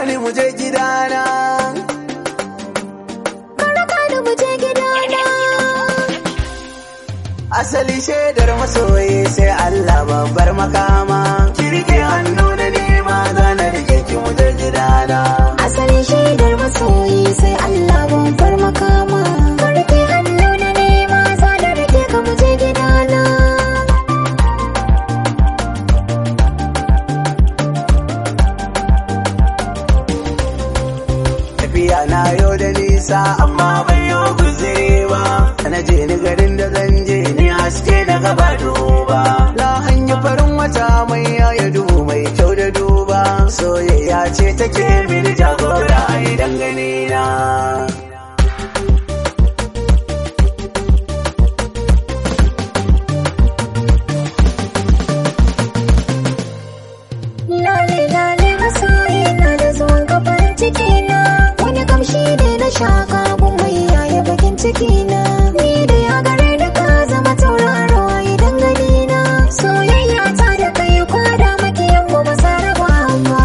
ni mu je gidana Ka raka ni mu je gidana. asali shaidar masoyi sai Allah babbar makama ki rike hannu na nema za na rike ki mu je gidana Asalin shaidar masoyi sai Allah babbar makama. Ka rike hannu na nema za na rike ka mu je gidana. tafiya na yau da nisa amma ban yi guziri ba na je ni garin da zan je ni haske na gaba duba na hanyar farin wata mai yaya duhu mai kyau da duba soyayya ce take mini jagora a idan gani na Lale lale masoyi na da zuwan kafar ciki na. Wani kamshi ne na shaka gun mai yaya bakin ciki na. Ni da ya gare da ka zama tauraro a idan gani na. Soyayya ta da kai kwada makiyan mu ba sa raba ba.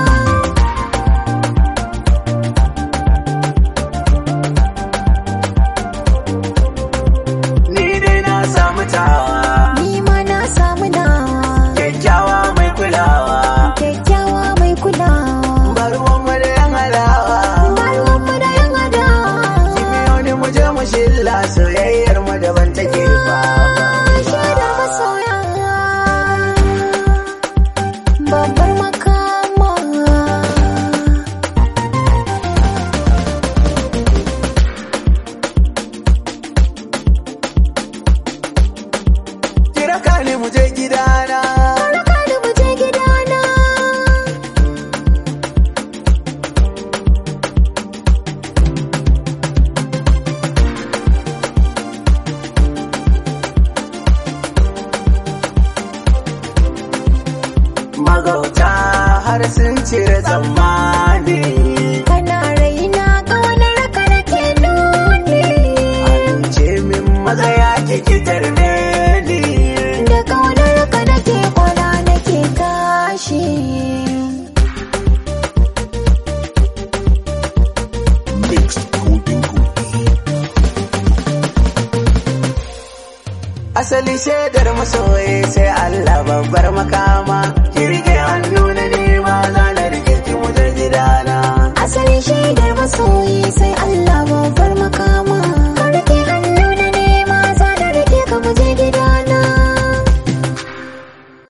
ni dai na samu tawa Ni ma na samu nawa. kyakkyawa mai kulawa Kyakkyawa mai kulawa. ba ruwan mu da yan halawa Ba ruwanmu da yan adawa. Biyo ni mu je mu shilla soyayyar mu daban take fa Shaidar masoya. Babbar makama. kira ka ni mu je gidana Raka da mu je gidana. magauta har sun cire tsammani Kana raina ƙaunar ka nake nuni. ce min magaya ki kitar ne ni Da ƙaunar ka nake kwana nake tashi. asali shaidar masoyi sai Allah babbar makama ki rike hannu na nema za na rike ki mu je gidana Asalin shaidar masoyi sai Allah babbar makama. Ka rike hannu na nema za da rike ka mu je